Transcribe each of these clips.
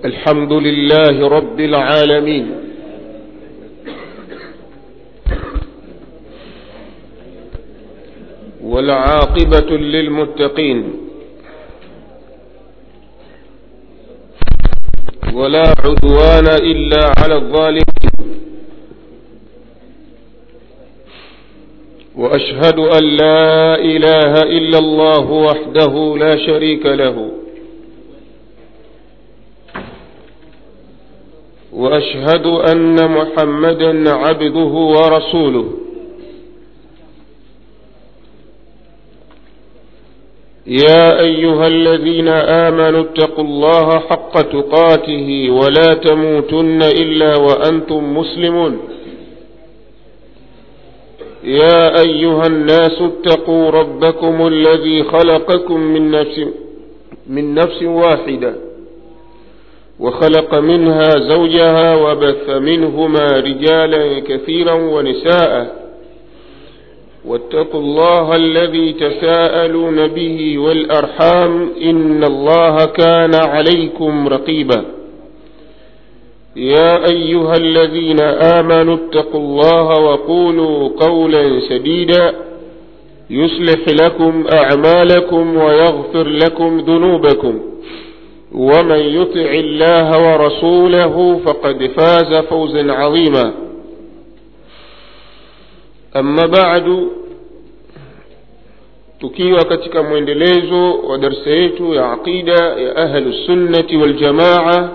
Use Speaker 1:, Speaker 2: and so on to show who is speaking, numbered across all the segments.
Speaker 1: الحمد لله رب العالمين والعاقبة للمتقين ولا عدوان إلا على الظالمين وأشهد أن لا إله إلا الله وحده لا شريك له واشهد ان محمدا عبده ورسوله يا ايها الذين امنوا اتقوا الله حق تقاته ولا تموتن الا وانتم مسلمون يا ايها الناس اتقوا ربكم الذي خلقكم من نفس من نفس واحده وخلق منها زوجها وبث منهما رجالا كثيرا ونساء واتقوا الله الذي تساءلون به والارحام ان الله كان عليكم رقيبا يا ايها الذين امنوا اتقوا الله وقولوا قولا سديدا يصلح لكم اعمالكم ويغفر لكم ذنوبكم ومن يطع الله ورسوله فقد فاز فوزا عظيما أما بعد tukiwa katika mwendelezo wa darsa yetu ya aqida ya ahlu sunnati waljamaa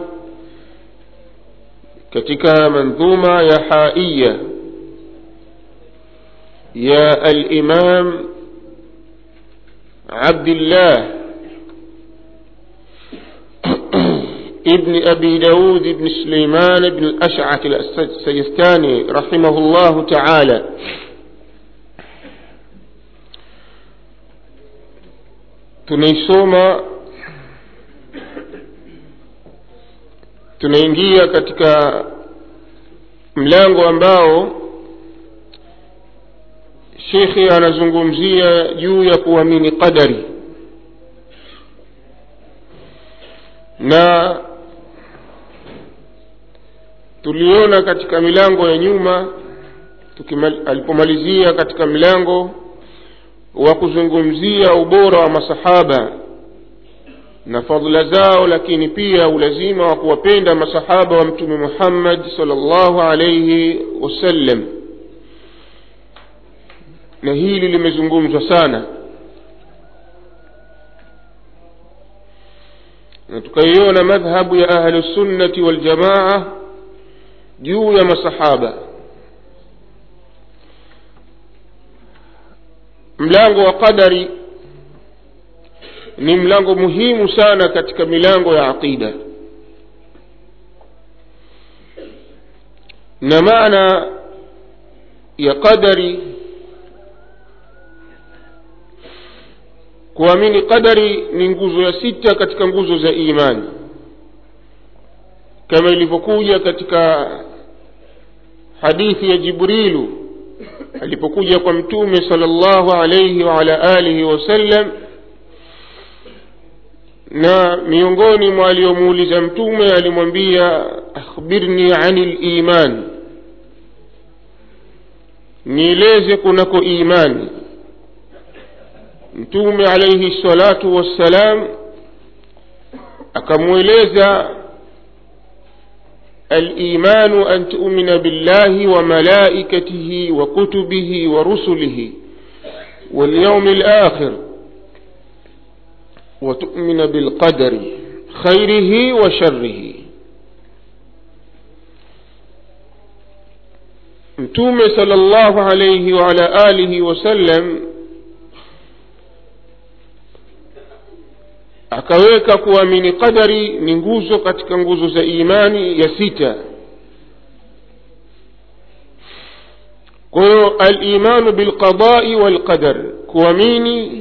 Speaker 1: katika mandhuma ya haiya ya alimam abdillah ابن أبي داود بن سليمان بن الأشعث السيستاني رحمه الله تعالى tunaisoma tunaingia katika mlango ambao shekhe anazungumzia juu ya kuamini qadari na tuliona katika milango ya nyuma alipomalizia katika mlango wa kuzungumzia ubora wa masahaba na fadhila zao lakini pia ulazima wa kuwapenda masahaba wa mtume muhammad salllahu alaihi wasallam na hili limezungumzwa sana na tukaiona madhhabu ya ahlusunnati waljamaa juu ya masahaba mlango wa qadari ni mlango muhimu sana katika milango ya aqida na maana ya qadari kuamini qadari ni nguzo ya sita katika nguzo za imani kama ilivyokuja katika hadithi ya jibrilu alipokuja kwa mtume sala llahu alaihi waala alihi wasallam na miongoni mwa aliyomuuliza mtume alimwambia akhbirni ani liman nieleze kunako imani mtume alaihi salatu wassalam akamweleza الايمان ان تؤمن بالله وملائكته وكتبه ورسله واليوم الاخر وتؤمن بالقدر خيره وشره mtume sala llahu alaihi waala alihi wasallam akaweka kuamini qadari ni nguzo katika nguzo za imani ya sita kwa hiyo alimanu bilqadai walqadar kuamini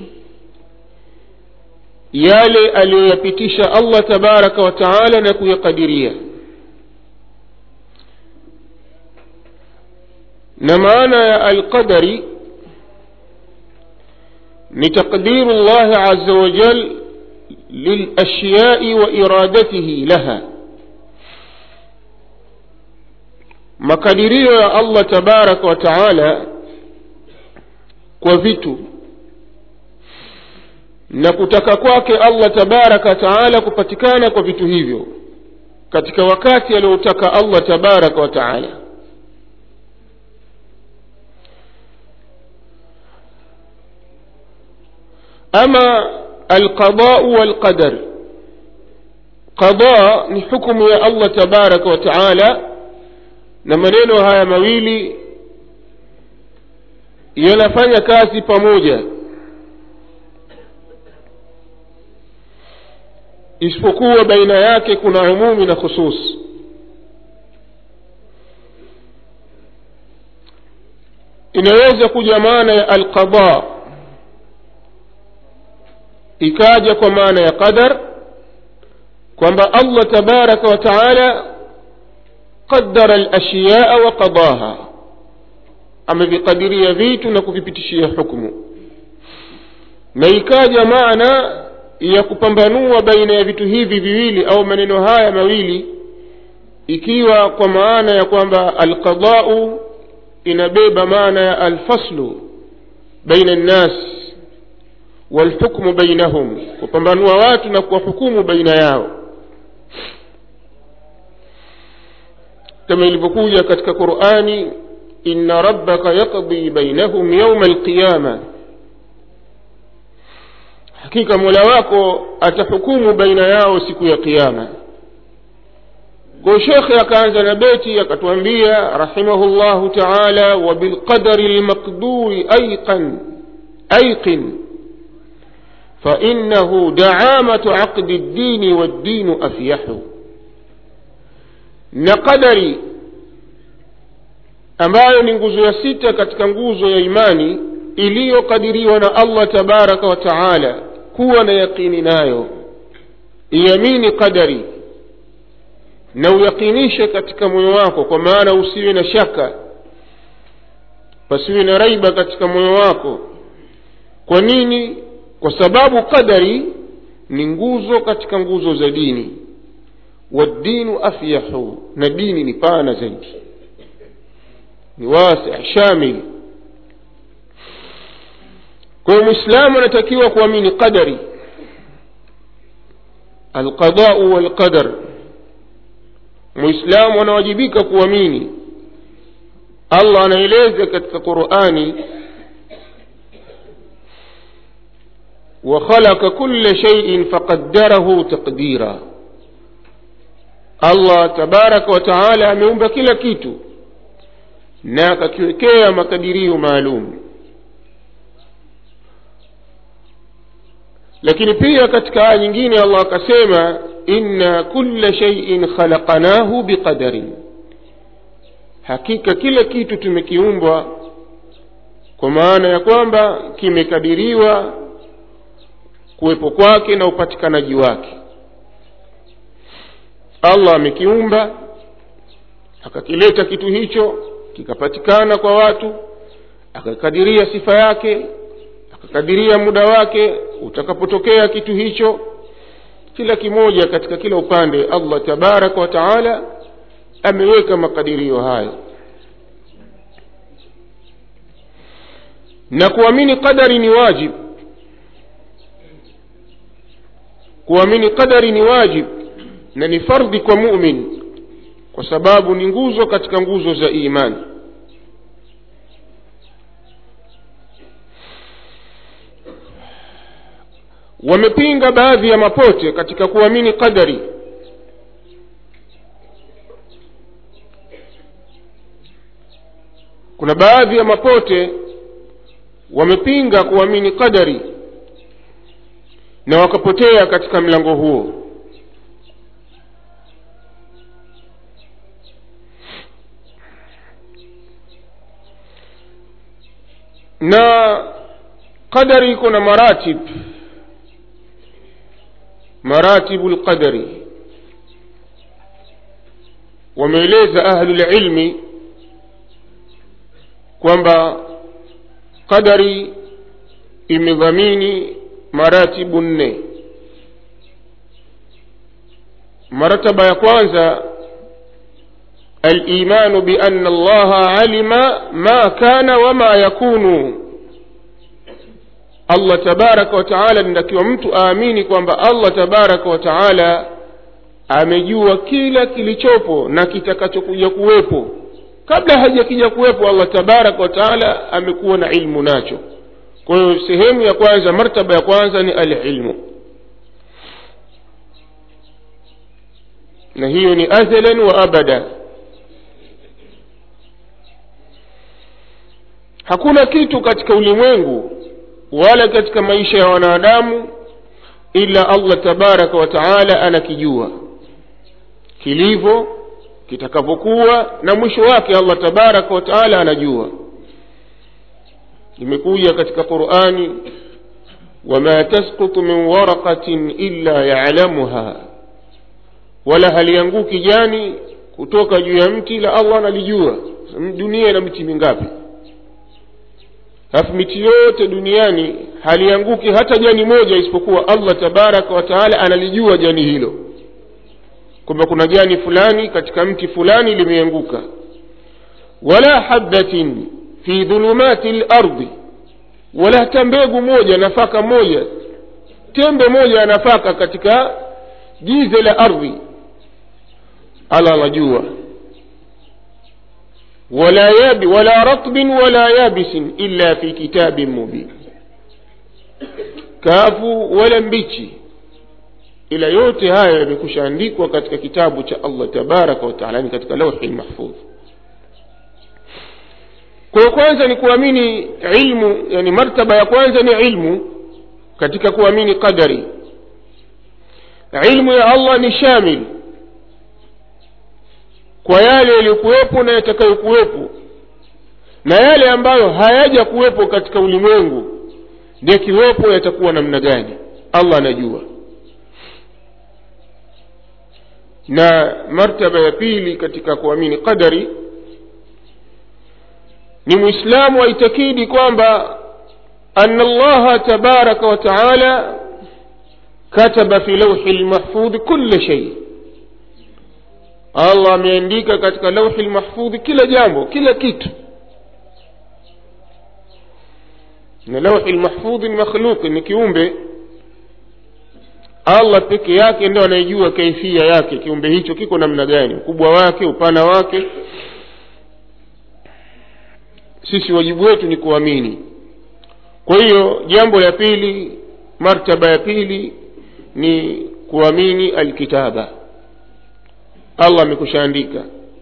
Speaker 1: yale aliyoyapitisha allah tabaraka wa taala na kuyakadiria na maana ya alqadari ni taqdiru llahi aza wajal للأشياء وإرادته لها makadirio ya allah tabaraka wa taala kwa vitu na kutaka kwake allah tabaraka wa taala kupatikana kwa vitu hivyo katika wakati aliotaka allah tabaraka wa taala ama alqadau walqadar qada ni hukumu ya allah tabaraka wa taala na maneno haya mawili yanafanya kazi pamoja isipokuwa baina yake kuna umumi na khusus inaweza kuja maana ya alqada ikaja kwa maana ya qadar kwamba allah tabaraka wa taala qadara alashyaa wa qadaha amevikadiria vitu na kuvipitishia hukmu na ikaja maana ya kupambanua baina ya vitu hivi viwili au maneno haya mawili ikiwa kwa maana ya kwamba alqadau inabeba maana ya alfaslu baina nnas walhukmu bainahum kupambanua watu na kuwahukumu baina yao kama ilivyokuja katika qurani inna rabbaka yaqdi bainahum yauma alqiyama hakika mola wako atahukumu baina yao siku ya qiama kwa shekhe akaanza na beti akatuambia rahimahullahu taala wabilqadari lmaqduri aiqan aiqin فإنه دعامة عقد الدين والدين أفيح نقدري ambayo ni nguzo ya sita katika nguzo ya imani iliyokadiriwa na allah tabaraka wa taala kuwa na yaqini nayo iamini qadari na uyaqinishe katika moyo wako kwa maana usiwe na shaka pasiwe na raiba katika moyo wako kwa nini kwa sababu qadari ni nguzo katika nguzo za dini waddinu afyahu na dini ni pana zaidi ni wasi shamil kwa hiyo mwislamu anatakiwa kuamini qadari alqadau walqadar mwislamu anawajibika kuamini allah anaeleza katika qurani وخلق كل شيء فقدره تقديرا allah tabaraka wa taala ameumba kila kitu na akakiwekea makadirio maalum lakini pia katika aya nyingine allah akasema inna kulla shaiin khalaqnahu biqadarin hakika kila kitu tumekiumbwa kwa maana ya kwamba kimekadiriwa kuwepo kwake na upatikanaji wake allah amekiumba akakileta kitu hicho kikapatikana kwa watu akakadiria sifa yake akakadiria muda wake utakapotokea kitu hicho kila kimoja katika kila upande allah tabaraka wa taala ameweka makadirio hayo na kuamini qadari ni wajibu kuamini qadari ni wajib na ni fardhi kwa mumin kwa sababu ni nguzo katika nguzo za imani wamepinga baadhi ya mapote katika kuamini qadari kuna baadhi ya mapote wamepinga kuamini qadari na wakapotea katika mlango huo na qadari iko na maratib maratibu lqadari wameeleza ahlulilmi kwamba qadari imedhamini maratibu nne marataba ya kwanza الايمان بان الله علم ما كان وما يكون allah tabaraka wataala nitakiwa mtu aamini kwamba allah tabaraka wataala amejua kila kilichopo na kitakachokuja kuwepo kabla hajakija kuwepo allah tabaraka wataala amekuwa na ilmu nacho kwa hiyo sehemu ya kwanza martaba ya kwanza ni alilmu na hiyo ni azalan wa abada hakuna kitu katika ulimwengu wala katika maisha ya wanadamu ila allah tabaraka wa taala anakijua kilivyo kitakavyokuwa na mwisho wake allah tabaraka wa taala anajua imekuja katika qurani wama tasqutu min waraqatin illa yalamuha wala halianguki jani kutoka juu ya mti la allah analijua dunia ina miti mingapi alafu miti yote duniani halianguki hata jani moja isipokuwa allah tabaraka wa taala analijua jani hilo kwamba kuna jani fulani katika mti fulani limeanguka wala habatin fi dhulumati lardi wala hata mbegu moja nafaka moja tembe moja ya nafaka katika jize la ardhi allah anajua wala yabi wala ratbin wala yabisin illa fi kitabin mubin kavu wala mbichi ila yote haya yamekusha andikwa katika kitabu cha allah tabaraka wataala ni katika lauhi lmahfudh kwa hiyo kwanza ni kuamini ilmu yani martaba ya kwanza ni ilmu katika kuamini qadari ilmu ya allah ni shamil kwa yale yaliyokuwepo na yatakayokuwepo na yale ambayo hayaja kuwepo katika ulimwengu yakiwepo yatakuwa namna gani allah anajua na martaba ya pili katika kuamini qadari ni mwislamu aitakidi kwamba ana allaha tabaraka wa taala kataba fi lauhi lmahfudhi kula shei allah ameandika katika lauhi lmahfudhi kila jambo kila kitu na lauhi lmahfudhi ni makhluqi ni kiumbe allah peke yake ndo anayejua kaifia yake kiumbe hicho kiko namna gani ukubwa wake upana wake sisi wajibu wetu ni kuamini kwa hiyo jambo la pili martaba ya pili ni kuamini alkitaba allah amekushaandika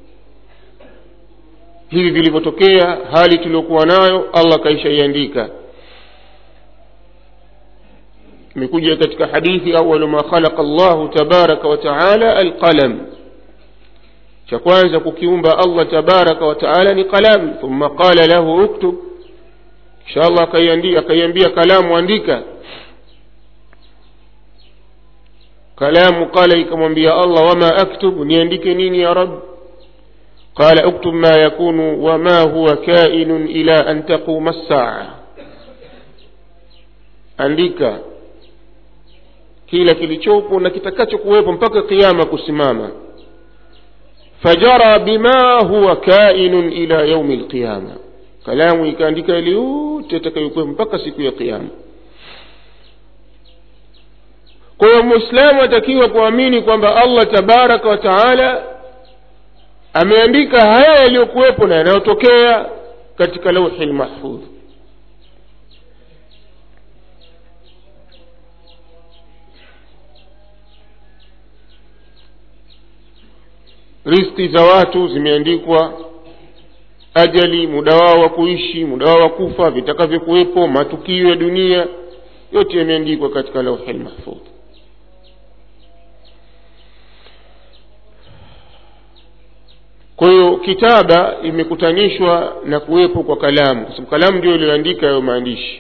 Speaker 1: hivi vilivyotokea hali tuliokuwa nayo allah kaishaiandika imekuja katika hadithi awalu ma khalaqa llahu tabaraka wa taala alqalam cha kwanza kukiumba allah tabaraka wa taala ni qalam thumma qala lahu uktub kisha allah akaiambia kalamu andika kalamu qala ikamwambia allah wama aktub niandike nini ya rab qala uktub ma yakunu wama huwa kainun ila an taquma ssaa andika kila kilichopo na kitakachokuwepo mpaka kiama kusimama fajara bima huwa kainun ila yaumi lqiyama kalamu ikaandika yale yote atakayokuwepo mpaka siku ya kiama kwa hiyo mwislamu atakiwa kuamini kwamba allah tabaraka wa taala ameandika haya yaliyokuwepo na yanayotokea katika lauhi lmahfudh riski za watu zimeandikwa ajali muda wao wa kuishi muda wao wa kufa vitakavyokuwepo matukio ya dunia yote yameandikwa katika lauhi lmahfudh kwa hiyo kitaba imekutanishwa na kuwepo kwa kalamu kwa sababu kalamu ndio iliyoandika hayo maandishi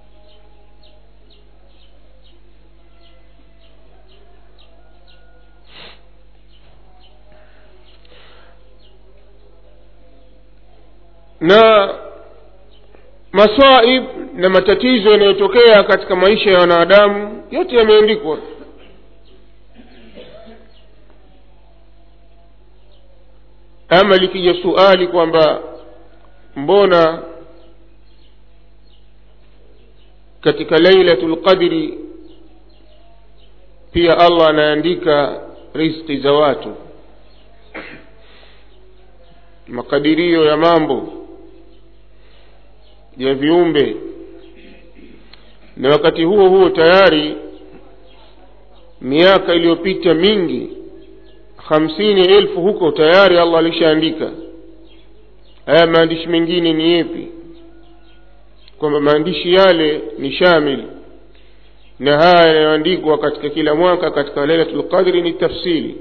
Speaker 1: na maswaib na matatizo yanayotokea katika maisha ya wanadamu yote yameandikwa ama likija suali kwamba mbona katika lailatul qadri pia allah anaandika rizqi za watu makadirio ya mambo ya viumbe na wakati huo huo tayari miaka iliyopita mingi hamsini elfu huko tayari allah alishaandika haya maandishi mengine ni yepi kwamba maandishi yale ni shamil na haya yanayoandikwa katika kila mwaka katika lailatul qadri ni tafsiri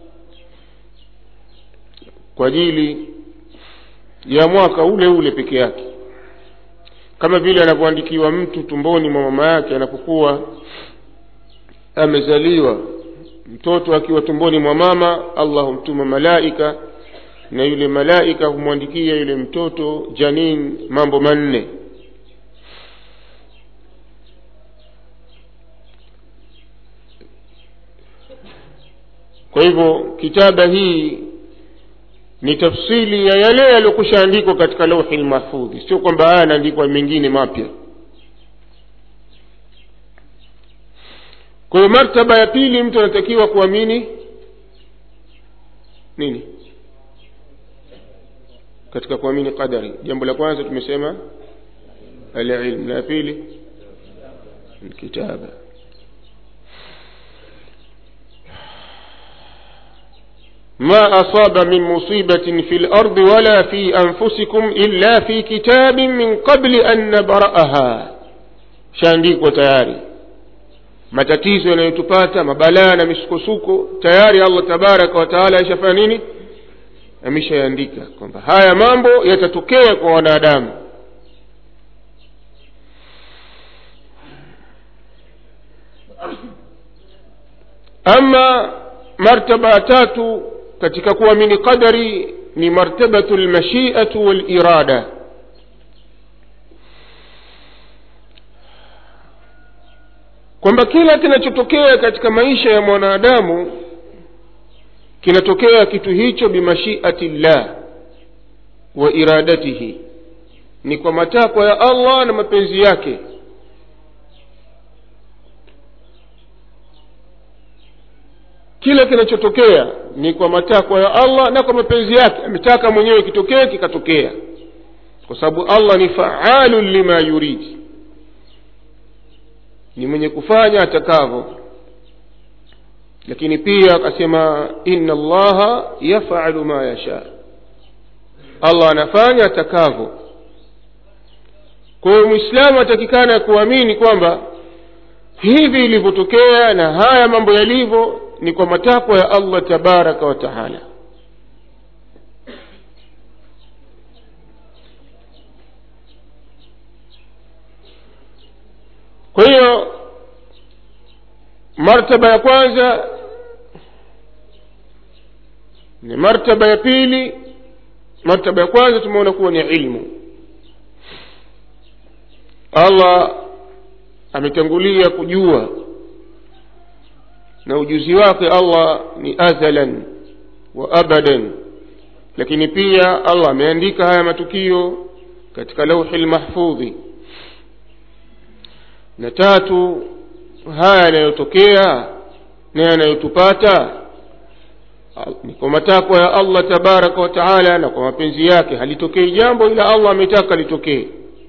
Speaker 1: kwa ajili ya mwaka ule ule peke yake kama vile anavyoandikiwa mtu tumboni mwa mama yake anapokuwa amezaliwa mtoto akiwa tumboni mwa mama allah humtuma malaika na yule malaika humwandikia yule mtoto janin mambo manne kwa hivyo kitaba hii ni tafsili ya yale yaliyokushaandikwa katika lauhi lmahfudhi sio kwamba haya yanaandikwa mengine mapya kwa hiyo martaba ya pili mtu anatakiwa kuamini nini katika kuamini qadari jambo la kwanza tumesema alilm la pili الكتابة ما أصاب من مصيبة في الأرض ولا في أنفسكم إلا في كتاب من قبل أن نبرأها shaandikwa tayari matatizo yanayotupata mabalaa na misukosuko tayari allah tabaraka wataala aishafanya nini ameshaandika kwamba haya mambo yatatokea kwa wanadamu ama martaba ya tatu katika kuamini qadari ni martabatu lmashiatu walirada kwamba kila kinachotokea katika maisha ya mwanadamu kinatokea kitu hicho bimashiati llah wa iradatihi ni kwa matakwa ya allah na mapenzi yake kila kinachotokea ni kwa matakwa ya allah na kwa mapenzi yake ametaka mwenyewe kitokee kikatokea kwa sababu allah ni faalun lima yuridi ni mwenye kufanya atakavyo lakini pia akasema inna allaha yafalu ma yasha allah anafanya atakavyo kwa hiyo mwislamu atakikana kuamini kwamba hivi ilivyotokea na haya mambo yalivyo ni kwa matakwa ya allah tabaraka wa taala kwa hiyo martaba ya kwanza ni martaba ya pili martaba ya kwanza tumeona kuwa ni ilmu allah ametangulia kujua na ujuzi wake allah ni azalan wa abadan lakini pia allah ameandika haya matukio katika lauhi lmahfudhi na tatu haya yanayotokea na yanayotupata ni kwa matakwa ya allah tabaraka wa taala na kwa mapenzi yake halitokei jambo ila allah ametaka litokee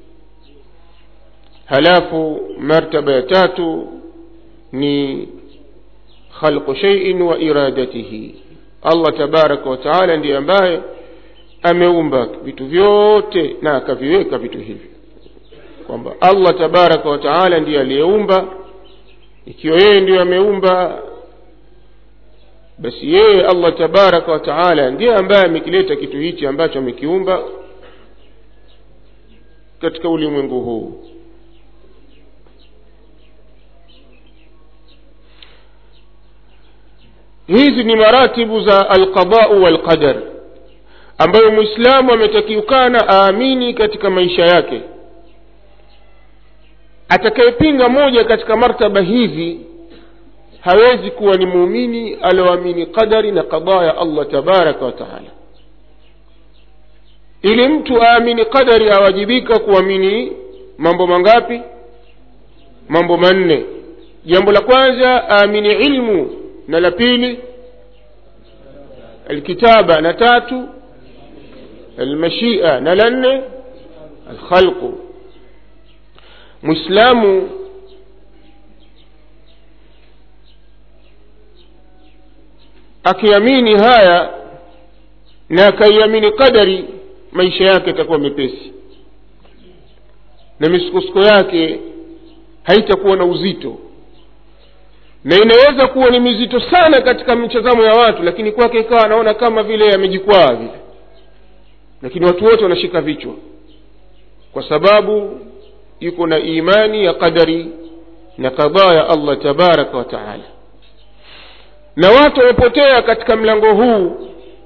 Speaker 1: halafu martaba ya tatu ni khalqu shaiin wa iradatihi allah tabaraka wa taala ndiye ambaye ameumba vitu vyote na akaviweka vitu hivyo kwamba allah tabaraka wa taala ndiye aliyeumba ikiwa yeye ndiyo ameumba basi yeye allah tabaraka wa taala ndiye ambaye amekileta kitu hichi ambacho amekiumba katika ulimwengu huu hizi ni maratibu za alqadau walqadar ambayo mwislamu ametakiukana aamini katika maisha yake atakayepinga moja katika martaba hizi hawezi kuwa ni muumini alioamini qadari na qadaa ya allah tabaraka wa taala ili mtu aamini qadari awajibika kuamini mambo mangapi mambo manne jambo la kwanza aamini ilmu na la pili alkitaba na tatu almashia na la nne alkhalqu mwislamu akiamini haya na akaiamini qadari maisha yake yatakuwa mepesi na misukosuko yake haitakuwa na uzito na inaweza kuwa ni mizito sana katika mitazamo ya watu lakini kwake ikawa anaona kama vile amejikwaa vile lakini watu wote wanashika vichwa kwa sababu yuko na imani ya qadari na kadhaa ya allah tabaraka wa taala na watu wamepotea katika mlango huu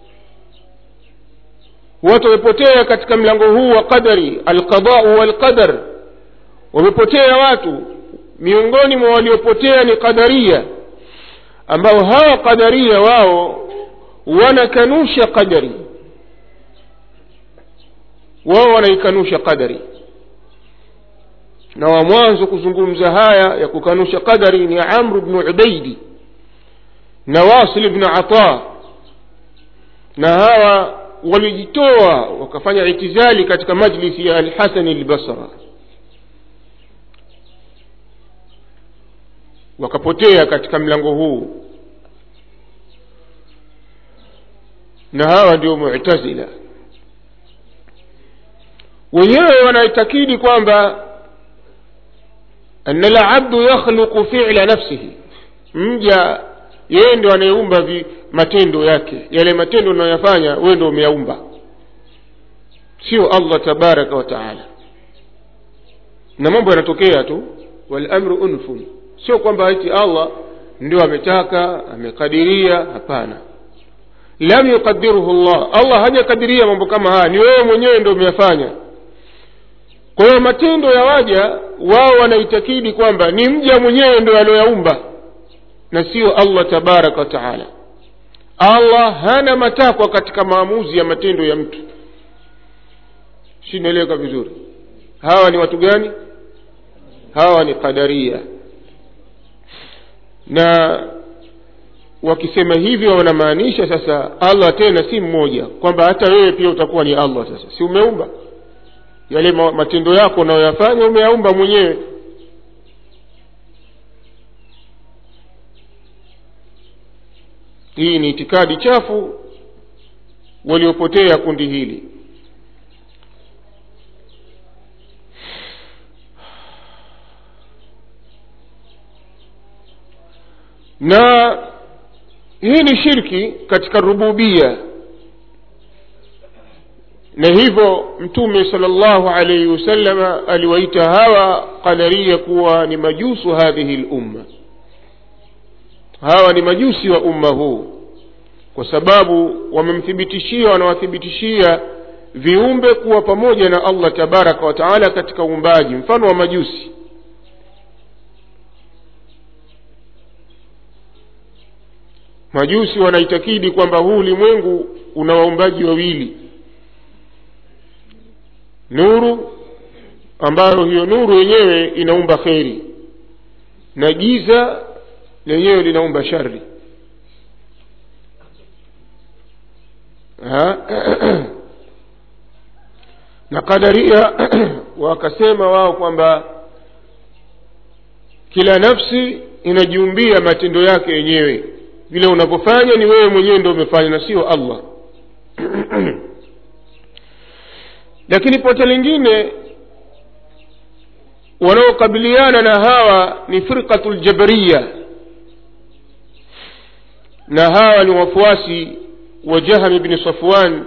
Speaker 1: watu wamepotea katika mlango huu wa qadari alqadau walqadar wamepotea watu miongoni mwa waliopotea ni qadaria ambao hawa qadaria wao wanakanusha qadari wao wanaikanusha qadari na wa mwanzo kuzungumza haya ya kukanusha qadari ni amru bnu ubaidi na wasil bnu ata na hawa walijitoa wakafanya itizali katika majlisi ya alhasani lbasra wakapotea katika mlango huu na hawa ndio mutazila wenyewe wanaitakidi kwamba ana labdu yakhluqu fila nafsihi mja yeye ndo anayeumba matendo yake yale matendo unayoyafanya wewe ndo umeyaumba sio allah tabaraka wa taala na mambo yanatokea tu walamru unfun sio kwamba eti allah ndio ametaka amekadiria hapana lam yuqadiruhu llah allah hajakadiria mambo kama haya ni wewe mwenyewe ndo umeyafanya kwa hiyo matendo ya waja wao wanaitakidi kwamba ni mja mwenyewe ndo alioyaumba na sio allah tabaraka wataala allah hana matakwa katika maamuzi ya matendo ya mtu sinaeleweka vizuri hawa ni watu gani hawa ni qadaria na wakisema hivyo wanamaanisha sasa allah tena si mmoja kwamba hata wewe pia utakuwa ni allah sasa si umeumba yale matendo yako unayoyafanya umeyaumba mwenyewe hii ni itikadi chafu waliopotea kundi hili na hii ni shirki katika rububia na hivyo mtume sala llahu alaihi wasalama aliwaita hawa qadaria kuwa ni majusu hadhihi lumma hawa ni majusi wa umma huu kwa sababu wamemthibitishia wanawathibitishia viumbe kuwa pamoja na allah tabaraka wa taala katika uumbaji mfano wa majusi majusi wanaitakidi kwamba huu ulimwengu una waumbaji wawili nuru ambayo hiyo nuru yenyewe inaumba kheri na giza lenyewe linaumba shari na qadaria wakasema wao kwamba kila nafsi inajiumbia matendo yake yenyewe vile unavyofanya ni wewe mwenyewe ndo umefanya na sio allah lakini pote lingine wanaokabiliana na hawa ni firqatu ljabariya na hawa ni wafuasi wa jaham bni safwan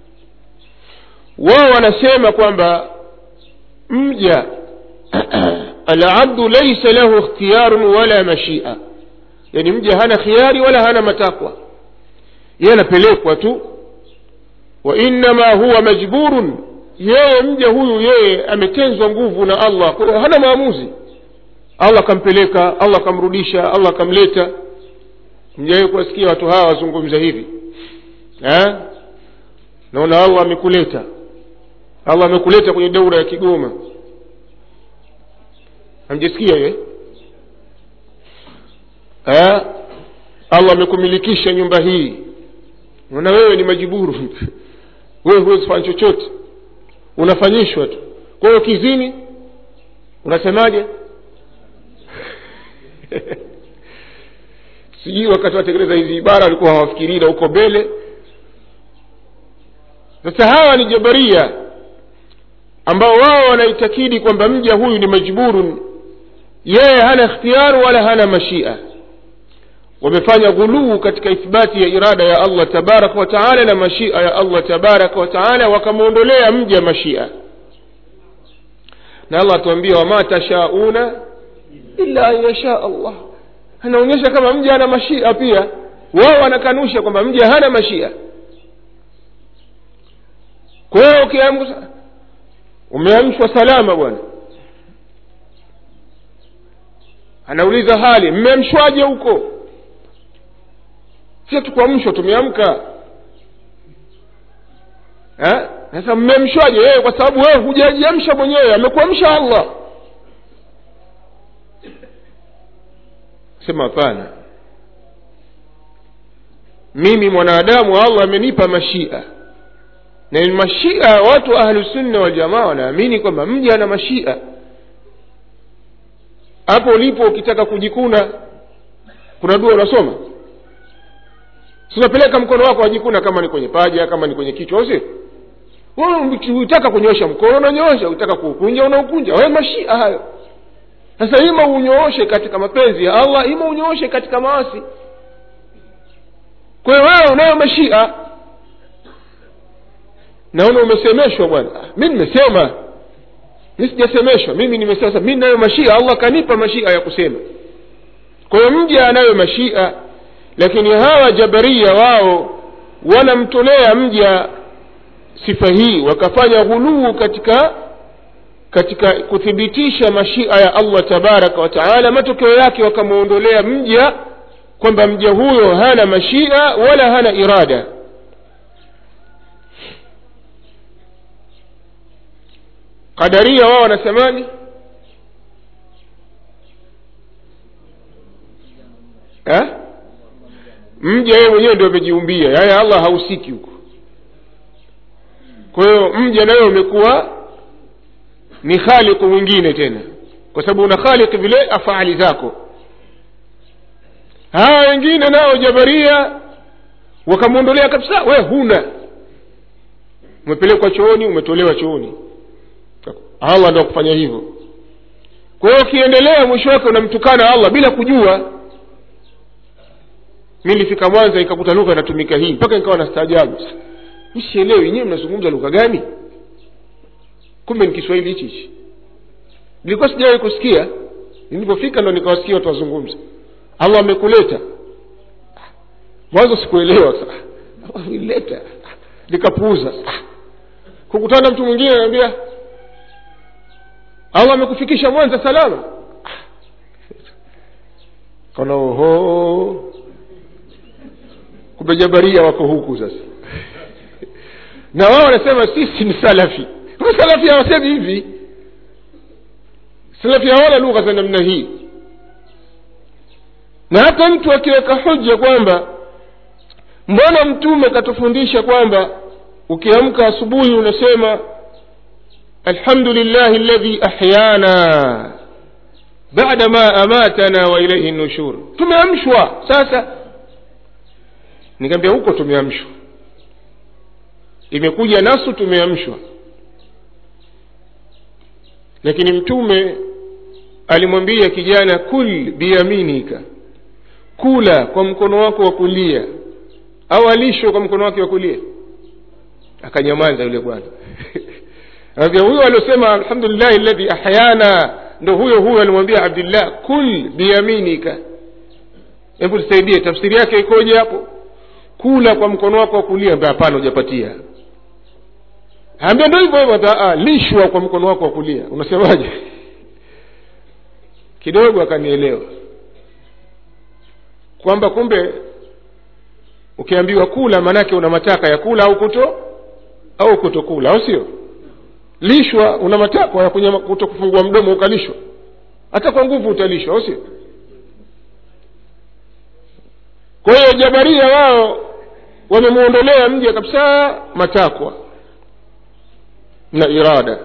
Speaker 1: wao wanasema kwamba mja alabdu laisa lahu ikhtiyarun wala mashia yani mja hana khiari wala hana matakwa yeye anapelekwa tu wa innama huwa majburun yeye mja huyu yeye ametenzwa nguvu na allah kwa hiyo hana maamuzi allah akampeleka allah akamrudisha allah akamleta mjawahi kuwasikia watu hawa wazungumza hivi eh? naona allah amekuleta allah amekuleta kwenye daura ya kigoma hamjasikia hiyo eh? allah amekumilikisha nyumba hii na wewe ni majiburu wewe huwezi kufanya chochote unafanyishwa tu kwa hiyo kizini unasemaje sijui wakati watekeleza hizi ibara walikuwa hawafikirii na huko mbele sasa hawa ni jabaria ambao wao wanaitakidi kwamba mja huyu ni majburun yeye hana ikhtiyaru wala hana mashia wamefanya ghuluu katika ithbati ya irada ya allah tabaraka wataala na mashia ya allah tabaraka wataala wakamwondolea mja mashia na allah atuambia wama tashauna illa an yasha allah anaonyesha kama mja ana mashia pia wao wanakanusha kwamba mja hana mashia kwa hiyo ukiamka umeamshwa salama bwana anauliza hali mmeamshwaje huko sio tukuamshwa tumeamka sasa mmemshwaje yeye kwa sababu wewe hujajiamsha mwenyewe amekuamsha allah sema hapana mimi mwanadamu allah amenipa mashia na mashia watu wa ahlusunna waljamaa wanaamini kwamba mja ana mashia hapo ulipo ukitaka kujikuna kuna dua unasoma sinapeleka mkono wako wajikuna kama ni kwenye paja kama ni kwenye kichwa au sio utaka kunyosha mkono unanyosha utaka kuukunja unaukunja we mashia hayo sasa ima unyooshe katika mapenzi ya allah ima unyooshe katika maasi kwa hiyo wewe unayo mashia naona umesemeshwa bwana mi nimesema mi sijasemeshwa mimi nimesema sasa mi nayo mashia allah kanipa mashia ya kusema kwa hiyo mja anayo mashia lakini hawa jabaria wao wanamtolea mja sifa hii wakafanya ghuluu katika katika kuthibitisha mashia ya allah tabaraka wa taala matokeo yake wakamwondolea mja kwamba mja huyo hana mashia wala hana irada qadaria wao wanasemaje eh? mja yeye mwenyewe ndio amejiumbia yaani allah hahusiki huko kwa hiyo mja nayo umekuwa ni khaliqu mwingine tena kwa sababu una khaliq vile afali zako hawa wengine nao jabaria wakamwondolea kabisa we huna umepelekwa chooni umetolewa chooni allah ndo kufanya hivyo kwa hiyo ukiendelea mwisho wake unamtukana allah bila kujua mi nilifika mwanza ikakuta lugha inatumika hii mpaka nikawa na staajabu msielewi nyewe mnazungumza lugha gani kumbe ni kiswahili hichi hichi nilikuwa sijawahi kusikia nilipofika ndo nikawasikia watu wazungumza allah amekuleta mwanzo sikuelewa ileta nikapuuza kukutana mtu mwingine anaambia allah amekufikisha mwanza salama kana oho kumbe jabaria wako huku sasa na wao wanasema sisi ni salafi salafi hawasemi hivi salafi hawana lugha za namna hii na hata mtu akiweka hoja kwamba mbona mtume katufundisha kwamba ukiamka asubuhi unasema الحمد لله الذي أحيانا بعد ما أماتنا وإليه النشور tumeamshwa sasa nikaambia huko tumeamshwa imekuja nasu tumeamshwa lakini mtume alimwambia kijana kul biyaminika kula kwa mkono wako wa kulia au alishwe kwa mkono wake wa kulia akanyamaza yule bwana anambia huyo aliosema alhamdulillahi ladhi ahyana ndo huyo huyo alimwambia abdillah kul biyaminika hebu tusaidie tafsiri yake ikoje hapo kula kwa mkono wako wa kulia ambia hapana hujapatia ambia ndo hivyo hivyo lishwa kwa mkono wako wa kulia unasemaje kidogo akanielewa kwamba kumbe ukiambiwa kula maanake una mataka ya kula au kuto au kutokula au sio lishwa una matakwa ya kunyama- kuto kufungua mdomo ukalishwa hata kwa nguvu utalishwa au sio kwa hiyo jabaria wao wamemwondolea mja kabisa matakwa na irada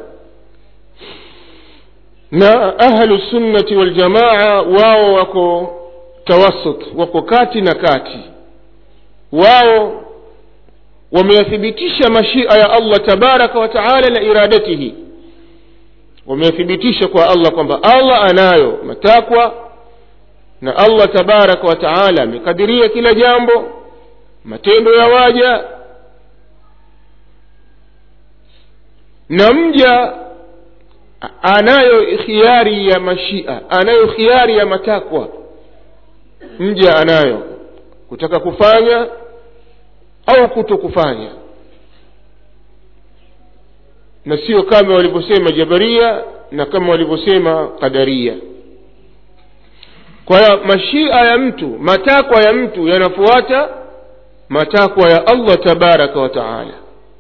Speaker 1: na ahlu sunnati waljamaa wao wako tawasut wako kati na kati wao wameyathibitisha mashia ya allah tabaraka wa taala na iradatihi wameyathibitisha kwa allah kwamba allah anayo matakwa na allah tabaraka wa taala amekadiria kila jambo matendo ya waja na mja anayo khiari ya mashia anayo khiari ya matakwa mja anayo kutaka kufanya au kuto kufanya na sio kama walivyosema jabaria na kama walivyosema qadaria kwa hiyo mashia ya mtu matakwa ya mtu yanafuata matakwa ya allah tabaraka wa taala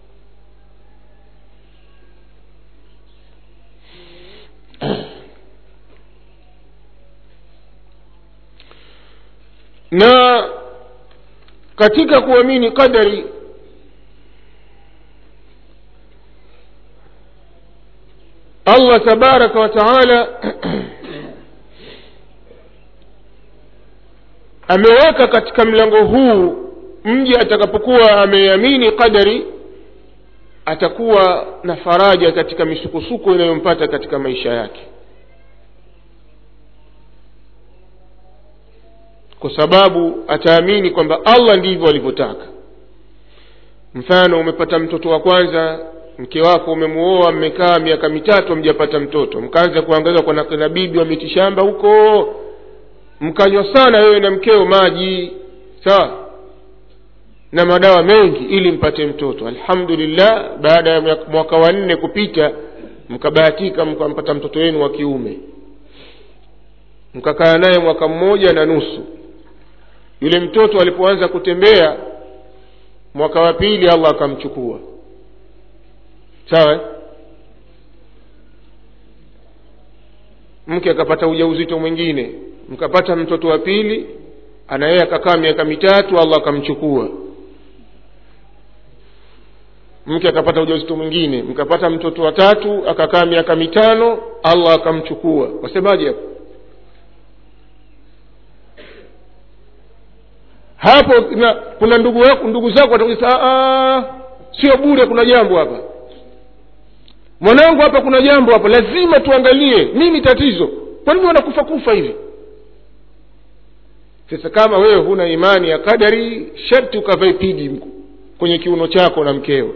Speaker 1: na katika kuamini qadari allah tabaraka wa taala ameweka katika mlango huu mji atakapokuwa ameamini qadari atakuwa na faraja katika misukosuko inayompata katika maisha yake kwa sababu ataamini kwamba allah ndivyo alivyotaka mfano umepata mtoto wa kwanza mke wako umemuoa mmekaa miaka mitatu hamjapata mtoto mkaanza kuangaza kwa na bibi wa mitishamba huko mkanywa sana wewe na mkeo maji sawa na madawa mengi ili mpate mtoto alhamdulillah baada ya mwaka- mwaka wa nne kupita mkabahatika mkampata mtoto wenu wa kiume mkakaa naye mwaka mmoja na nusu yule mtoto alipoanza kutembea mwaka wa pili allah akamchukua sawa eh? mke akapata ujauzito mwingine mkapata mtoto wa pili ana yeye akakaa miaka mitatu allah akamchukua mke akapata ujauzito mwingine mkapata mtoto wa tatu akakaa miaka mitano allah akamchukua wasemaje hapo hapo na, kuna ndugu wako ndugu zako watakuja sio bure kuna jambo hapa mwanangu hapa kuna jambo hapa lazima tuangalie nini tatizo kwa nini wanakufa kufa hivi sasa kama wewe huna imani ya kadari sharti ukavae pigi mku- kwenye kiuno chako na mkeo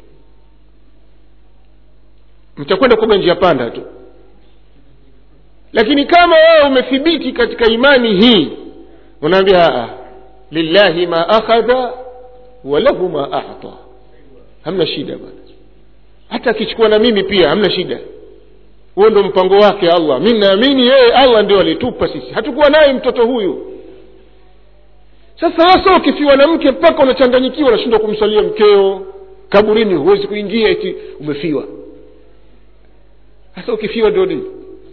Speaker 1: mtakwenda kuoga njia panda tu lakini kama wewe umethibiti katika imani hii unaambia "Ah, lillahi ma akhadha wa lahu ma ata hamna shida bwana hata akichukua na mimi pia hamna shida huo ndo mpango wake allah mi naamini yeye allah ndio alitupa sisi hatukuwa naye mtoto huyu sasa hasa ukifiwa na mke mpaka unachanganyikiwa unashindwa kumsalia mkeo kaburini huwezi kuingia eti umefiwa sasa ukifiwa ndio nini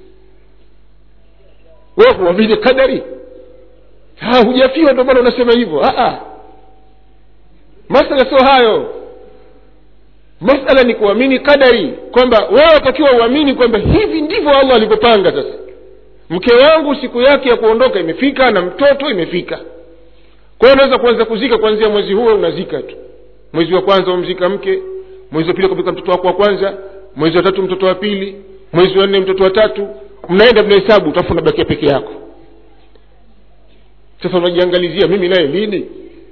Speaker 1: wewe huamini kadari ha, hujafiwa ndio maana unasema hivyo Ah, ah. masala sio hayo masala ni kuamini kadari kwamba wewe watakiwa uamini kwamba hivi ndivyo allah alivyopanga sasa mke wangu siku yake ya kuondoka imefika na mtoto imefika kwa hiyo unaweza kuanza kuzika kuanzia mwezi huo unazika tu mwezi wa kwanza umzika mke mwezi wa pili kupika mtoto wako wa kwanza mwezi wa tatu mtoto wa pili mwezi wa nne mtoto wa tatu mnaenda mnahesabu utafu unabakia peke yako sasa unajiangalizia mimi naye lini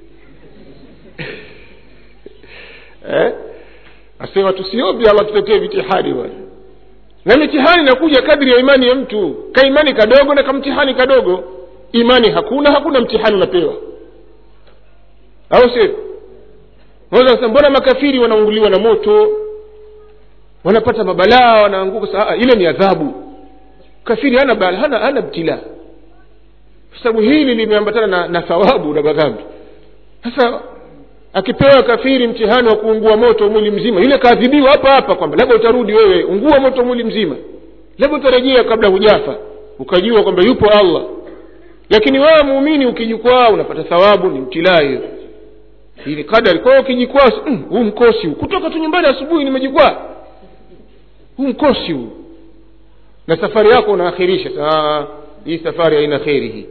Speaker 1: eh? asema tusiombe allah tutetee mitihani bwana na mitihani inakuja kadri ya imani ya mtu kaimani kadogo na kamtihani kadogo imani hakuna hakuna mtihani unapewa au sio unaweza kusema mbona makafiri wanaunguliwa na moto wanapata mabalaa wanaanguka Sa- ah, ile ni adhabu kafiri hana bala hana, hana btilaa kwa sababu hili limeambatana na, na thawabu na madhambi sasa akipewa kafiri mtihani wa kuungua moto mwili mzima yule kaadhibiwa hapa hapa kwamba labda utarudi wewe ungua moto mwili mzima labda utarejea kabla hujafa ukajua kwamba yupo allah lakini wewe muumini ukijikwaa unapata thawabu ni mtilaa hiyo hii ni kadari kwa hiyo ukijikwaa mm, huu mkosi huu kutoka tu nyumbani asubuhi nimejikwaa huu mkosi huu na safari yako unaakhirisha saa hii safari haina kheri hii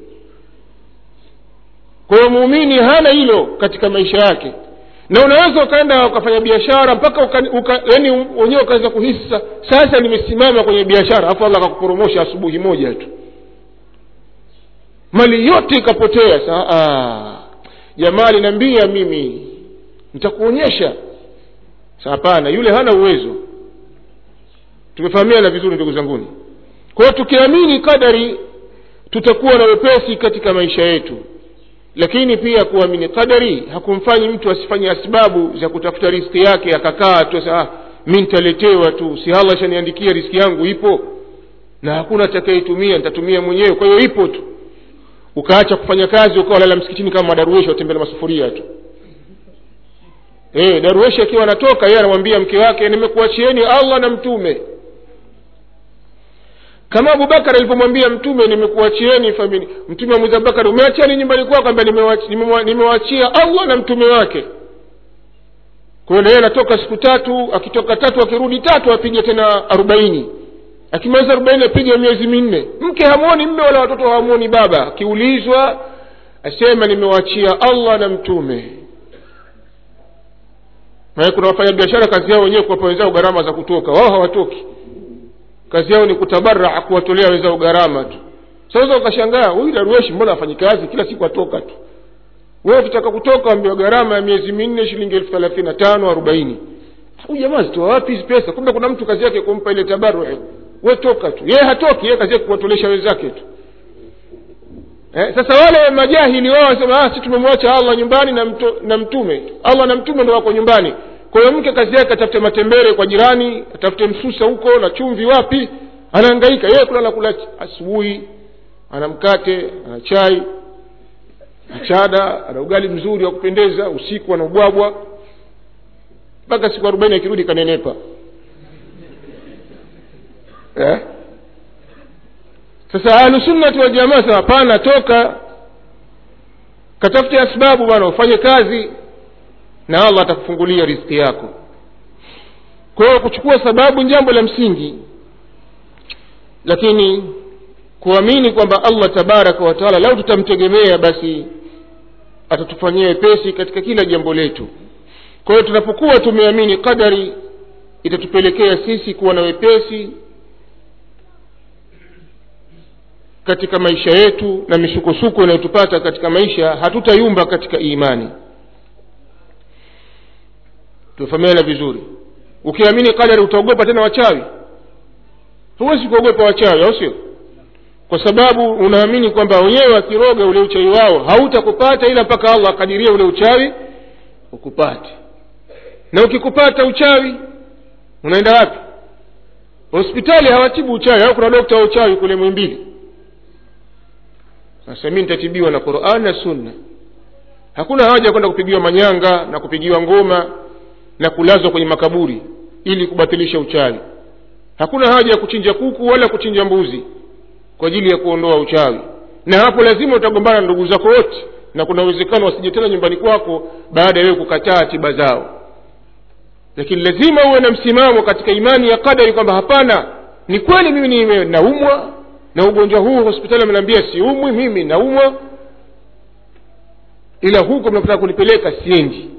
Speaker 1: kwa hiyo muumini hana hilo katika maisha yake na unaweza ukaenda ukafanya biashara mpaka uka, uka, yani wenyewe ukaweza kuhisi sasa nimesimama kwenye biashara afu allah akakuporomosha asubuhi moja tu mali yote ikapotea saa jamaa aliniambia mimi nitakuonyesha sa hapana yule hana uwezo tumefahamiana vizuri ndugu zanguni kwa hiyo tukiamini kadari tutakuwa na wepesi katika maisha yetu lakini pia kuamini qadari hakumfanyi mtu asifanye asbabu za kutafuta riski yake akakaa tu sasa mi nitaletewa tu si allah shaniandikia riski yangu ipo na hakuna atakayeitumia nitatumia mwenyewe kwa hiyo ipo tu ukaacha kufanya kazi ukawa lala msikitini kama madarueshi watembea na masufuria tu e, darueshi akiwa anatoka yeye anamwambia mke wake nimekuachieni allah na mtume kama abubakar alivyomwambia mtume nimekuachieni famili mtume amwiza abubakar umeachiani nyumbani kwako kwamba nimewaachia allah na mtume wake kwayo naye anatoka siku tatu akitoka tatu akirudi tatu apige tena arobaini akimaliza arobaini apige miezi minne mke hamwoni mme wala watoto hawamwoni baba akiulizwa asema nimewaachia allah na mtume maana kuna wafanya biashara kazi yao wenyewe kuwapa wenzao gharama za kutoka wao hawatoki kazi yao ni kutabaraa kuwatolea wenzao gharama tu sasa ukashangaa huyu darueshi mbona afanyi kazi kila siku atoka tu wewe ukitaka kutoka ambiwa gharama ya miezi minne shilingi elfu thelathini na tano arobaini huyu jamaa zitoa wapi hizi pesa kumbe kuna mtu kazi yake kumpa ile tabaru we toka tu yeye hatoki yeye kazi yake kuwatolesha wenzake tu eh, sasa wale majahili wao wasema ah, si tumemwacha allah nyumbani na, mto, na mtume allah na mtume ndo wako nyumbani kwa hiyo mke kazi yake atafute matembere kwa jirani atafute msusa huko na chumvi wapi anaangaika yeye kula nakula asubuhi ana mkate ana chai achada ana ugali mzuri wa kupendeza usiku ana ubwabwa mpaka siku arobaini akirudi kanenepa eh? sasa ahlusunnati waljamaa sema hapana toka katafute asbabu bwana ufanye kazi na allah atakufungulia riziki yako kwa hiyo kuchukua sababu ni jambo la msingi lakini kuamini kwamba allah tabaraka wataala lau tutamtegemea basi atatufanyia wepesi katika kila jambo letu kwa hiyo tunapokuwa tumeamini qadari itatupelekea sisi kuwa na wepesi katika maisha yetu na misukosuko inayotupata katika maisha hatutayumba katika imani tumefahamiana vizuri ukiamini qadari utaogopa tena wachawi huwezi kuogopa wachawi au sio kwa sababu unaamini kwamba wenyewe wakiroga ule uchawi wao hautakupata ila mpaka allah akadiria ule uchawi ukupate na ukikupata uchawi unaenda wapi hospitali hawatibu uchawi au kuna dokta wa uchawi kule mwimbili sasa mi nitatibiwa na quran na sunna hakuna haja ya kwenda kupigiwa manyanga na kupigiwa ngoma na kulazwa kwenye makaburi ili kubatilisha uchawi hakuna haja ya kuchinja kuku wala kuchinja mbuzi kwa ajili ya kuondoa uchawi na hapo lazima utagombana na ndugu zako wote na kuna uwezekano wasije tena nyumbani kwako baada ya wewe kukataa tiba zao lakini lazima uwe na msimamo katika imani ya kadari kwamba hapana ni kweli mimi nime naumwa na ugonjwa huu hospitali ameniambia siumwi mimi naumwa ila huko mnataka kunipeleka siendi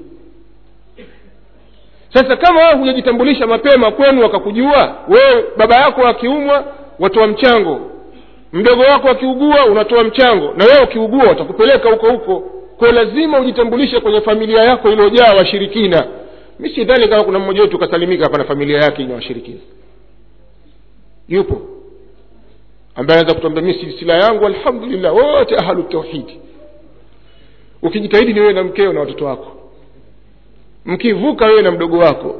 Speaker 1: sasa kama wewe hujajitambulisha mapema kwenu wakakujua wewe baba yako akiumwa watoa mchango mdogo wako akiugua unatoa mchango na wewe ukiugua watakupeleka huko huko kwa lazima ujitambulishe kwenye familia yako iliyojaa washirikina mi sidhani kama kuna mmoja wetu ukasalimika hapa na familia yake ina washirikina yupo ambaye anaweza kutuambia mi silsila yangu alhamdulillah wote ahlu tauhidi ukijitahidi ni wewe na mkeo na watoto wako mkivuka wewe na mdogo wako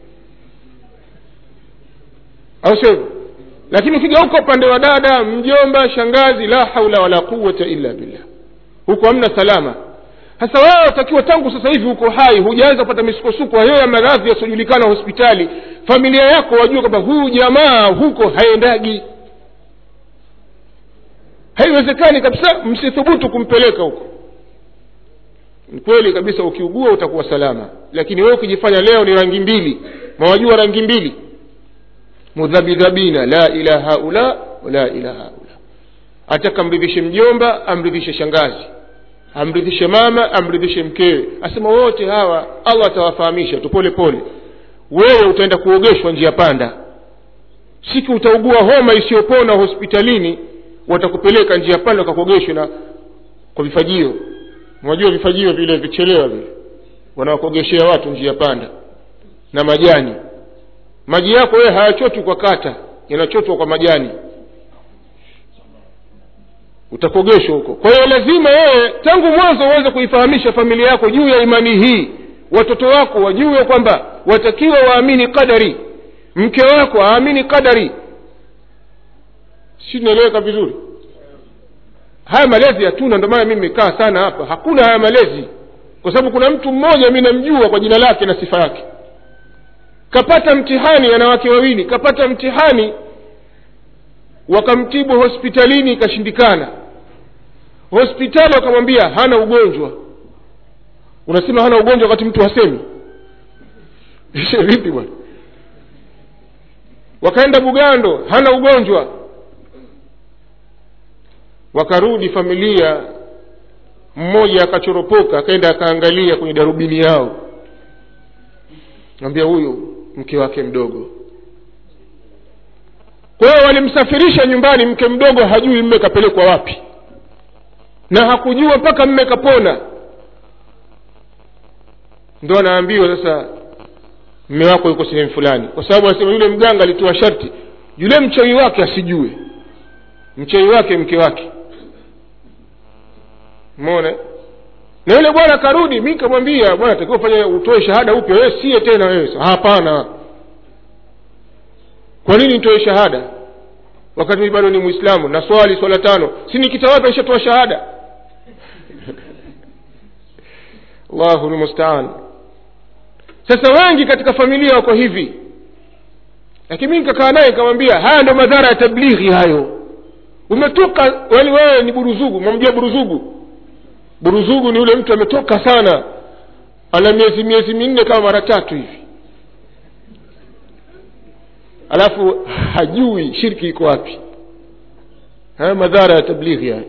Speaker 1: au sio lakini ukija huko upande wa dada mjomba shangazi la haula wala quwata illa billah huko hamna salama sasa wewe watakiwa tangu sasa hivi uko hai hujaanza kupata misukosuko hayo ya maradhi yasiojulikana hospitali familia yako wajue kwamba huyu jamaa huko haendagi haiwezekani kabisa msithubutu kumpeleka huko ni kweli kabisa ukiugua utakuwa salama lakini wewe ukijifanya leo ni rangi mbili mawajua rangi mbili mudhabidhabina la ila haula wala ila haula ataka amridhishe mjomba amridhishe shangazi amridhishe mama amridhishe mkewe asema wote hawa allah atawafahamisha tu pole pole wewe utaenda kuogeshwa njia panda siku utaugua homa isiyopona hospitalini watakupeleka njia panda wakakuogeshwe na kwa vifajio unajua vifajio vile vichelewa vile wanawakogeshea watu njia panda na majani maji yako wewe hayachotwi kwa kata yanachotwa kwa majani utakogeshwa huko kwa hiyo lazima wewe tangu mwanzo uweze kuifahamisha familia yako juu ya imani hii watoto wako wajue kwamba watakiwa waamini qadari mke wako aamini qadari si tunaeleweka vizuri haya malezi hatuna ndio maana mimi nimekaa sana hapa hakuna haya malezi kwa sababu kuna mtu mmoja mi namjua kwa jina lake na sifa yake kapata mtihani ana wake wawili kapata mtihani wakamtibu hospitalini ikashindikana hospitali wakamwambia hana ugonjwa unasema hana ugonjwa wakati mtu hasemi vipi bwana wakaenda bugando hana ugonjwa wakarudi familia mmoja akachoropoka akaenda akaangalia kwenye darubini yao ambia huyu mke wake mdogo kwa hiyo walimsafirisha nyumbani mke mdogo hajui mme kapelekwa wapi na hakujua mpaka mme kapona ndo anaambiwa sasa mme wako yuko sehemu fulani kwa sababu anasema yule mganga alitoa sharti yule mchawi wake asijue mchawi wake mke wake mona na yule bwana akarudi mi kamwambia bwana takiwa fanya utoe shahada upya wewe sie tena wewe hapana kwa nini nitoe shahada wakati mimi bado ni mwislamu na swali swala tano si nikitawapa ishatoa shahada allahu lmustaan sasa wengi katika familia wako hivi lakini mi nikakaa naye nikamwambia haya ndo madhara ya tablighi hayo umetoka wali wewe ni buruzugu mamjua buruzugu buruzugu ni yule mtu ametoka sana ana miezi miezi minne kama mara tatu hivi alafu hajui shirki iko wapi haya madhara ya tablighi haya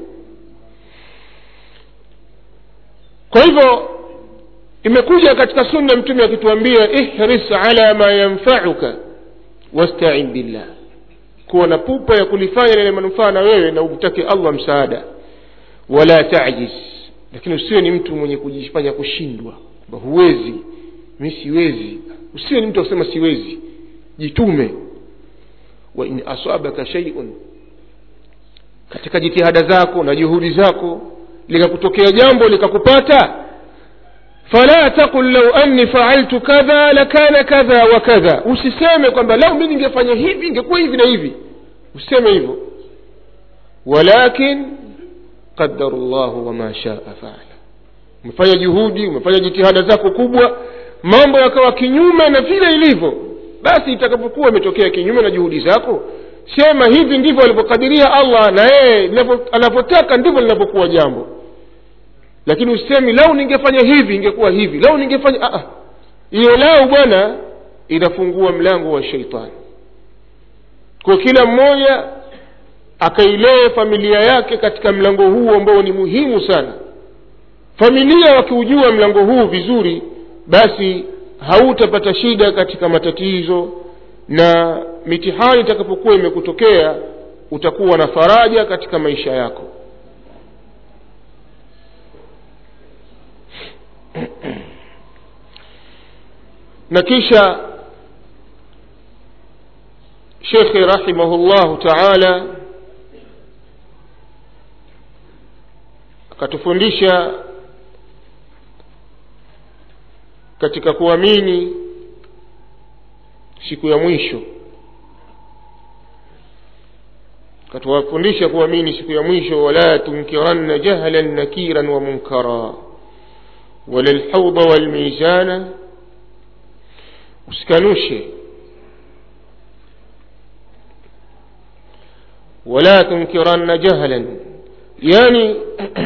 Speaker 1: kwa hivyo imekuja katika sunna mtume akituambia ihris ala ma yanfauka wastain billah kuwa na pupa ya kulifanya lenye manufaa na wewe na umtake allah msaada wala tajiz lakini usiwe ni mtu mwenye kujifanya kushindwa kwamba huwezi mi siwezi usiwe ni mtu akusema siwezi jitume wa in asabaka shaiun katika jitihada zako na juhudi zako likakutokea jambo likakupata fala taqul lau anni faaltu kadha lakana kadha wa kadha usiseme kwamba lau mi ningefanya hivi ingekuwa hivi na hivi usiseme hivyo walakin qadaru llahu wama shaa faala umefanya juhudi umefanya jitihada zako kubwa mambo yakawa kinyume na vile ilivyo basi itakapokuwa imetokea kinyume na juhudi zako sema hivi ndivyo alivyokadiria allah na yeye anavyotaka ndivyo linavyokuwa jambo lakini usemi lau ningefanya hivi ingekuwa hivi lau ningefanya hiyo lau bwana inafungua mlango wa sheitani kwa kila mmoja akailee familia yake katika mlango huu ambao ni muhimu sana familia wakiujua mlango huu vizuri basi hautapata shida katika matatizo na mitihani itakapokuwa imekutokea utakuwa na faraja katika maisha yako na kisha shekhe rahimahullahu taala akatufundisha katika kuamini siku ya mwisho akatuwafundisha kuamini siku ya mwisho wala tunkiranna jahlan nakiran wa munkara wala lhaudha walmizana usikanushe wala tunkiranna jahlan yani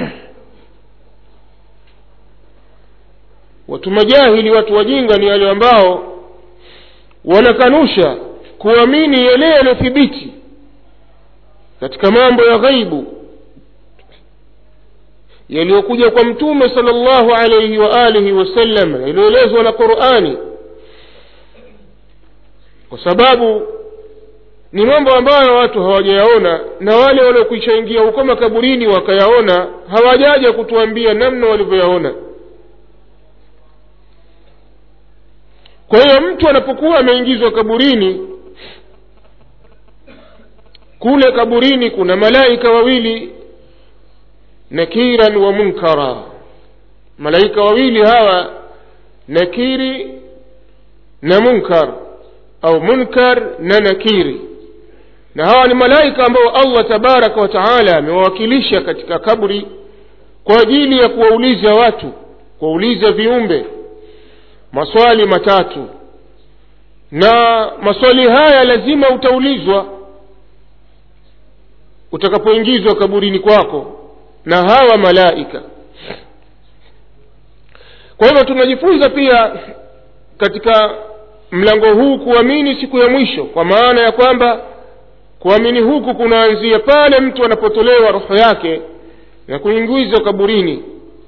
Speaker 1: watu majahili watu wajinga ni wale ambao wanakanusha kuamini yale yaliyothibiti katika mambo ya ghaibu yaliyokuja kwa mtume sala llahu alaihi wa alihi wasallam yaliyoelezwa na qurani kwa sababu ni mambo ambayo watu hawajayaona na wale waliokwisha ingia huko makaburini wakayaona hawajaja kutuambia namna walivyoyaona kwa hiyo mtu anapokuwa ameingizwa kaburini kule kaburini kuna malaika wawili nakiran wa munkara malaika wawili hawa nakiri na munkar au munkar na nakiri na hawa ni malaika ambao allah tabaraka wa taala amewawakilisha katika kabri kwa ajili ya kuwauliza watu kuwauliza viumbe maswali matatu na maswali haya lazima utaulizwa utakapoingizwa kaburini kwako na hawa malaika kwa hivyo tunajifunza pia katika mlango huu kuamini siku ya mwisho kwa maana ya kwamba kuamini huku kunaanzia pale mtu anapotolewa roho yake na kuingizwa kaburini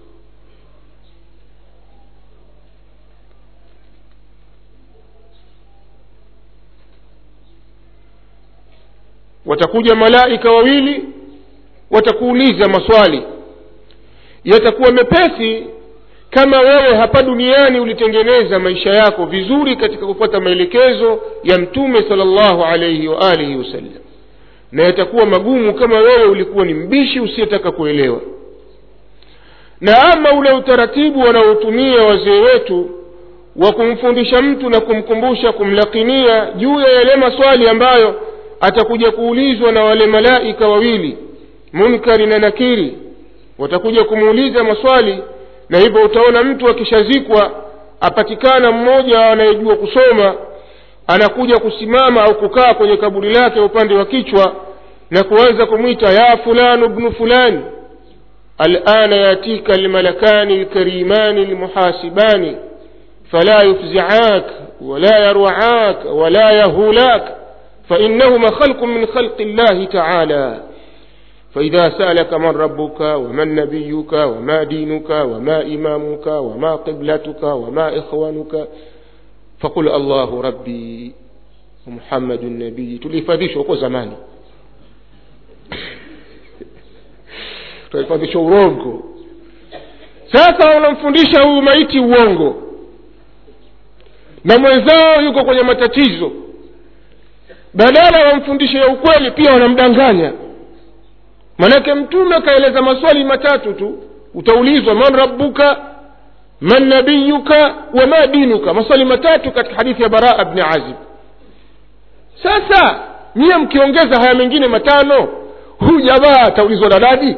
Speaker 1: watakuja malaika wawili watakuuliza maswali yatakuwa mepesi kama wewe hapa duniani ulitengeneza maisha yako vizuri katika kufuata maelekezo ya mtume sala llahu alaihi wa alihi wasallam na yatakuwa magumu kama wewe ulikuwa ni mbishi usiyetaka kuelewa na ama ule utaratibu wanaotumia wazee wetu wa kumfundisha mtu na kumkumbusha kumlakinia juu ya yale maswali ambayo atakuja kuulizwa na wale malaika wawili munkari na nakiri watakuja kumuuliza maswali na hivyo utaona mtu akishazikwa apatikana mmoja anayejua kusoma anakuja kusimama au kukaa kwenye kaburi lake upande wa kichwa na kuanza kumwita ya fulanu bnu fulani alana yatika almalakani lkarimani lmuhasibani fala yufziak wala yarwaak wala yahulak فإنهما خلق من خلق الله تعالى فإذا سألك من ربك ومن نبيك وما دينك وما إمامك وما قبلتك وما إخوانك فقل الله ربي ومحمد النبي tulihifadhishwa huko zamani tulihifadhishwa urongo sasa wanamfundisha huyu maiti uongo na mwenzao yuko kwenye matatizo badala wamfundishe ya ukweli pia wanamdanganya manake mtume akaeleza maswali matatu tu utaulizwa man rabbuka man nabiyuka wa ma dinuka maswali matatu katika hadithi ya baraa bni azib sasa nyiye mkiongeza haya mengine matano huyu jamaa ataulizwa na nani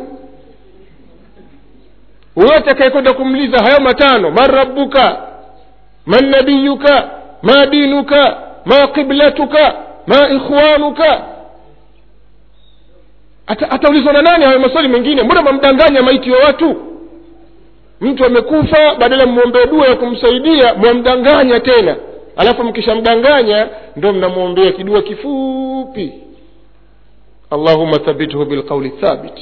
Speaker 1: huyo atakayekwenda kumliza hayo matano man rabbuka man nabiyuka ma dinuka ma qiblatuka ma ikhwanuka Ata, ataulizwa na nani hayo maswali mengine mbona mamdanganya maiti wa watu mtu amekufa badala mmwombee dua ya kumsaidia mwamdanganya tena alafu mkishamdanganya ndo mnamwombea kidua kifupi allahuma thabithu bilqauli thabit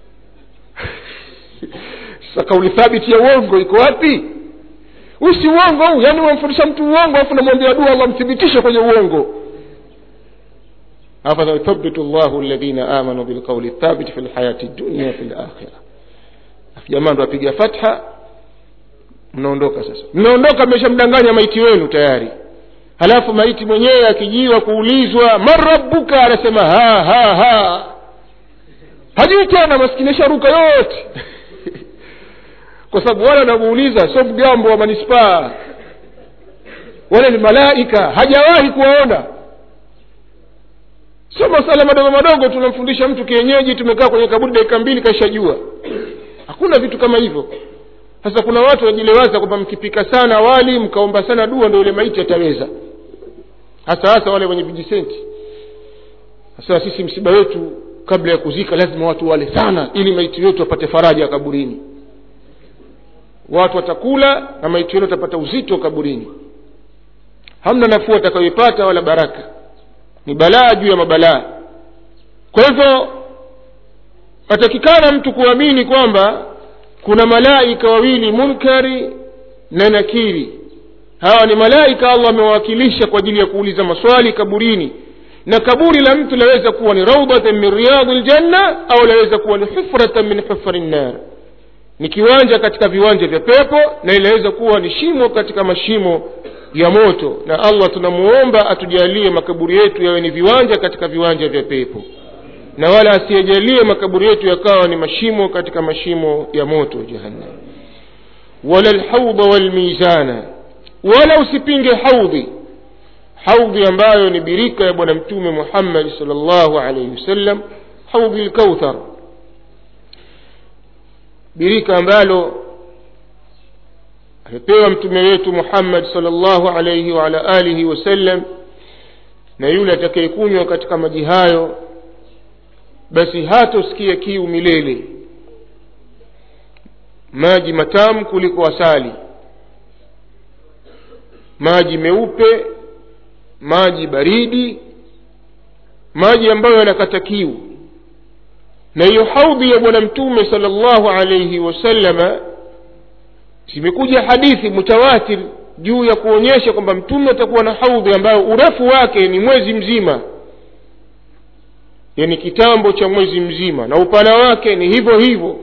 Speaker 1: sasa kauli thabiti ya uongo iko wapi huu si uongo huu yaani wamfundisha mtu uongo alafu namwombea dua allah mthibitishe kwenye uongo فيثبت الله الذين آمنوا بالقول الثابت في الحياة الدنيا في الآخرة jamaa ndo apiga fatha mnaondoka sasa mnaondoka mmeshamdanganya maiti wenu tayari halafu maiti mwenyewe akijiwa kuulizwa man rabbuka anasema ha ha ha hajui tena maskini sharuka yote kwa sababu wale wanamuuliza sio mgambo wa manispaa wale ni malaika hajawahi kuwaona sio masala madogo madogo tunamfundisha mtu kienyeji tumekaa kwenye kaburi dakika mbili kaishajua hakuna vitu kama hivyo sasa kuna watu wanajilewaza kwamba mkipika sana wali mkaomba sana dua ndo yule maiti ataweza hasa hasa wale wenye vijisenti sasa sisi msiba wetu kabla ya kuzika lazima watu wale sana ili maiti wetu wapate faraja kaburini watu watakula na maiti wetu watapata uzito kaburini hamna nafuu atakayoipata wala baraka ni balaa juu ya mabalaa kwa hivyo atakikana mtu kuamini kwamba kuna malaika wawili munkari na nakiri hawa ni malaika allah amewawakilisha kwa ajili ya kuuliza maswali kaburini na kaburi la mtu laweza kuwa ni raudatan min riyadhi ljanna au laweza kuwa ni hufratan min hufari nnar ni kiwanja katika viwanja vya pepo na inaweza kuwa ni shimo katika mashimo ya moto na allah tunamuomba atujalie makaburi yetu yawe ni viwanja katika viwanja vya pepo na wala asiyejalie makaburi yetu yakawa ni mashimo katika mashimo ya moto jahannam wala lhaudha walmizana wala usipinge haudhi haudhi ambayo ni birika ya bwana mtume muhammadi sal llahu alaihi wasallam haudhi lkauthar birika ambalo amepewa mtume wetu muhammad sal llahu alaihi waala alihi wasallam na yule atakayekunywa katika maji hayo basi hatosikia kiu milele maji matamu kuliko asali maji meupe maji baridi maji ambayo yanakata kiu na hiyo haudhi ya bwana mtume sala llahu alaihi wasallama zimekuja hadithi mutawatir juu ya kuonyesha kwamba mtume atakuwa na haudhi ambayo urefu wake ni mwezi mzima yani kitambo cha mwezi mzima na upana wake ni hivyo hivyo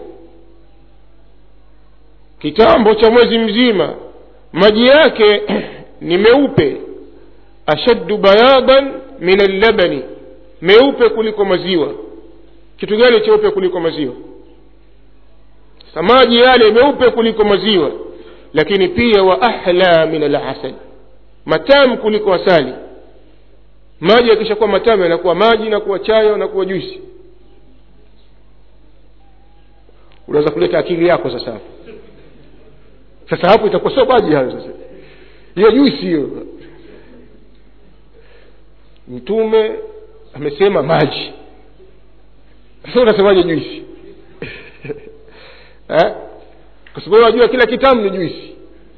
Speaker 1: kitambo cha mwezi mzima maji yake ni meupe ashaddu bayadan min allabani meupe kuliko maziwa kitu gani cheupe kuliko maziwa sa maji yale meupe kuliko maziwa lakini pia wa ahla min alasal matamu kuliko asali maji yakishakuwa matamu yanakuwa maji nakuwa chayo nakuwa juisi unaweza kuleta akili yako sasa hapo sasa hapo itakuwa sio maji hayo sasa hiyo juisi hiyo mtume amesema maji sasa unasemaje juisi eh? kwa sababu wajua kila kitamu ni juisi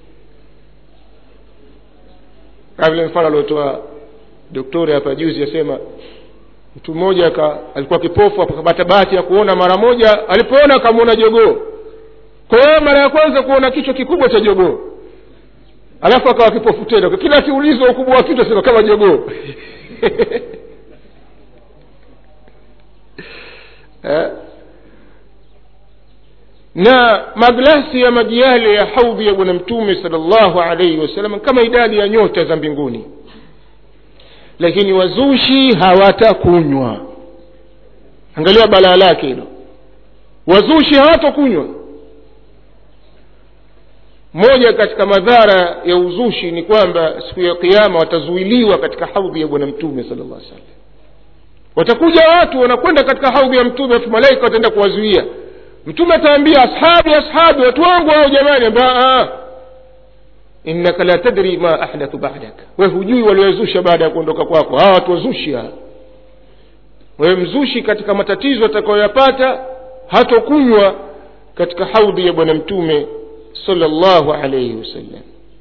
Speaker 1: kama vile mfano aliotoa doktori hapa juzi asema mtu mmoja alikuwa kipofu akapata bahati ya kuona mara moja alipoona akamwona jogoo kwa hiyo mara ya kwanza kuona kichwa kikubwa cha jogoo alafu akawa kipofu tena kila akiulizwa ukubwa wa kichwa sema kama jogoo eh? na maglasi ya maji yale ya haudhi ya bwana mtume sala llahu alaihi wasallam kama idadi ya nyota za mbinguni lakini wazushi hawatakunywa angalia balaa lake hilo wazushi hawatakunywa moja katika madhara ya uzushi ni kwamba siku ya kiama watazuiliwa katika haudhi ya bwana mtume sala llah salam watakuja watu wanakwenda katika haudhi ya mtume afu malaika wataenda kuwazuia mtume ataambia ashabi ashabi watu wangu hao jamani ambao innaka la tadri ma ahdathu badak we hujui waliozusha baada ya kuondoka kwako hawa watu wazushi hawa wewe mzushi katika matatizo atakayoyapata hatokunywa katika haudhi ya bwana mtume sala llahu alaihi wasallam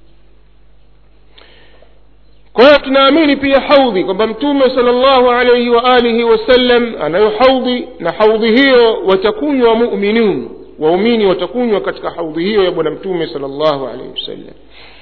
Speaker 1: kwa hiyo tunaamini pia haudhi kwamba mtume sala llahu alaihi waalihi wasallam anayo haudhi na haudhi hiyo watakunywa muminun waumini watakunywa katika haudhi hiyo ya bwana mtume sala llahu alaihi wasallam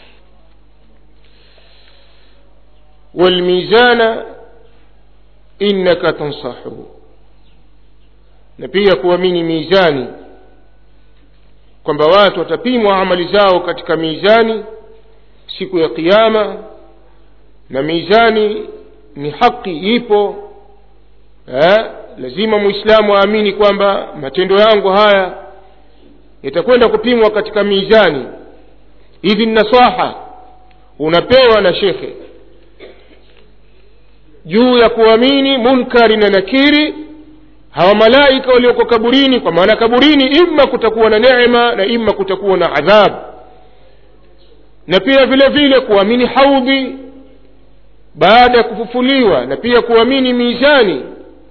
Speaker 1: walmizana innaka tansahu na pia kuamini mizani kwamba watu watapimwa amali zao katika mizani siku ya kiama na mizani ni haki ipo eh, lazima mwislamu aamini kwamba matendo yangu haya yatakwenda kupimwa katika mizani hivi nasaha unapewa na shekhe juu ya kuamini munkari na nakiri hawa malaika walioko kaburini kwa maana kaburini imma kutakuwa na neema na imma kutakuwa na adhabu na pia vile vile kuamini haudhi baada ya kufufuliwa na pia kuamini mizani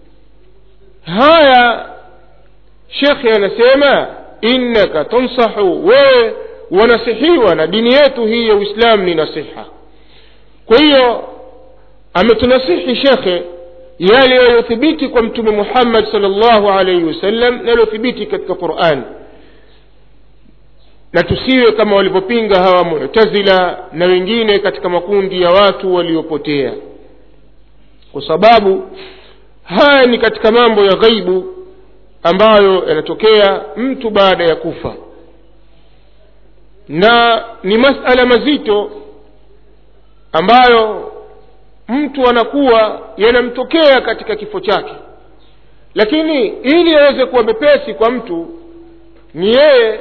Speaker 1: haya shekhe anasema innaka tansahu wewe wanasihiwa na dini yetu hii ya uislamu ni nasiha kwa hiyo ametunasihi shekhe yale yaliyothibiti kwa mtume muhammad sal llahu alaihi wasallam na yaliyothibiti katika qurani na tusiwe kama walivyopinga hawa mutazila na wengine katika makundi ya watu waliopotea kwa sababu haya ni katika mambo ya ghaibu ambayo yanatokea mtu baada ya kufa na ni masala mazito ambayo mtu anakuwa yanamtokea katika kifo chake lakini ili aweze kuwa mepesi kwa mtu ni yeye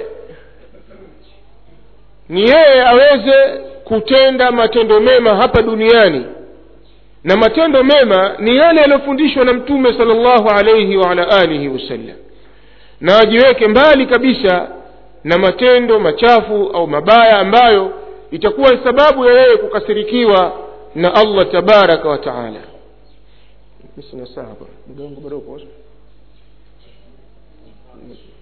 Speaker 1: ni yeye aweze kutenda matendo mema hapa duniani na matendo mema ni yale yaliyofundishwa na mtume sala llahu alaihi waala alihi wasallam na ajiweke mbali kabisa na matendo machafu au mabaya ambayo itakuwa ni sababu ya yeye kukasirikiwa na allah tabaraka wa taala sina saa hapa mgongo bado uko